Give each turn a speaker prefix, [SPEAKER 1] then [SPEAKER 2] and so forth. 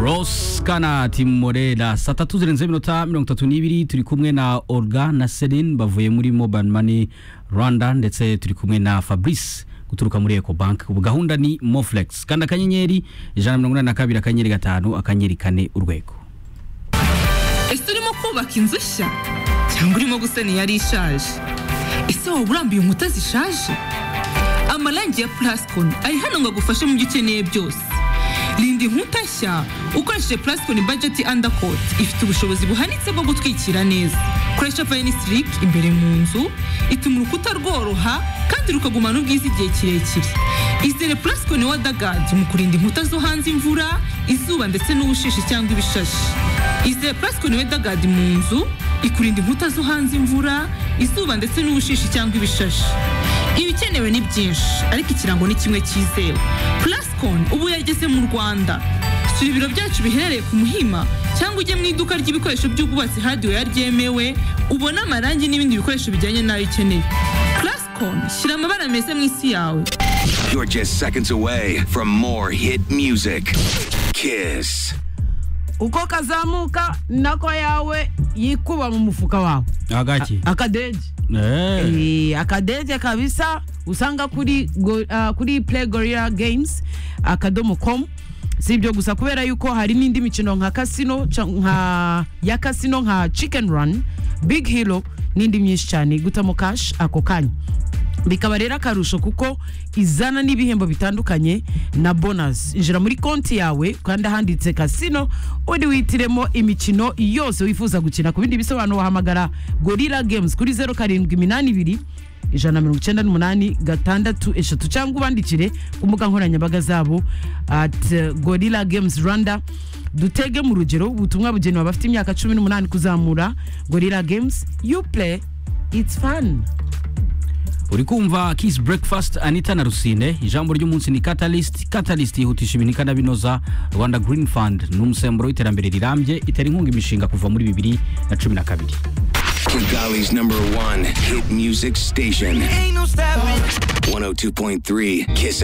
[SPEAKER 1] Rose Kanati Morera saa tatu zirenze iminota mirongo itatu n'ibiri turi kumwe na Olga na Celine bavuye muri Mobile Money Rwanda ndetse turi kumwe na Fabrice guturuka muri Eco Bank ubu gahunda ni Moflex kanda akanyenyeri ijana na mirongo inani na kabiri akanyenyeri gatanu akanyenyeri kane urwego
[SPEAKER 2] ese urimo kubaka inzu nshya cyangwa urimo gusana iyari ishaje ese waba urambuye inkuta zishaje amarangi ya plascon ari hano ngo agufashe mu byo ukeneye byose rinda inkuta nshya ukoresheje plascon budget undercoat ifite ubushobozi buhanitse bwo gutwikira neza koresha vinyl strip imbere mu nzu ituma urukuta rworoha kandi rukagumana ubwiza igihe kirekire izere plascon wadagad mu kurinda inkuta zo hanze imvura izuba ndetse n'ubushishi cyangwa ibishashi izere plascon wadagad mu nzu ikurinda inkuta zo hanze imvura izuba ndetse n'ubushishi cyangwa ibishashi ibikenewe ni byinshi ariko ikirango ni kimwe cyizewe plascon ubu yageze mu rwanda sura ibiro byacu biherereye ku muhima cyangwa ujye mu iduka ry'ibikoresho by'ubwubatsi hadiweya ryemewe ubone amarangi n'ibindi bikoresho bijyanye n'ayo ukeneye plascon shyira amabara meza mu isi yawe
[SPEAKER 3] You're just seconds away from more hit music. Kiss.
[SPEAKER 4] uko kazamuka nako yawe yikuba mu mufuka wawe
[SPEAKER 1] agaki
[SPEAKER 4] akadeje
[SPEAKER 1] eh
[SPEAKER 4] Eh, akadeje kabisa usanga kuri go, ah, kuri play gorilla games akadomo com si ibyo gusa kubera yuko hari n'indi mikino nka casino ca- nka ya casino nka chicken run big hero n'indi myinshi cyane gutamo cash ako kanya bikaba rero akarusho kuko izana n'ibihembo bitandukanye na bonus injira muri konti yawe kandi ahanditse kasino undi wihitiremo imikino yose wifuza gukina ku bindi bisobanuro wahamagara gorilla games kuri zeru karindwi iminani ibiri ijana na mirongo icyenda n'umunani gatandatu eshatu cyangwa ubandikire ku mbuga nkoranyambaga zabo at eh, gorilla games rwanda dutege mu rugero ubutumwa bugenewe abafite imyaka cumi n'umunani kuzamura gorilla games you play it's fun
[SPEAKER 1] uri kumva Kiss Breakfast Anita na Rusine ijambo ry'umunsi ni Catalyst Catalyst yihutisha ibintu ikanabinoza Rwanda Green Fund ni umusemburo w'iterambere rirambye itera inkunga imishinga kuva muri bibiri na cumi na kabiri
[SPEAKER 3] Kigali's number one hit music station. 102.3 Kiss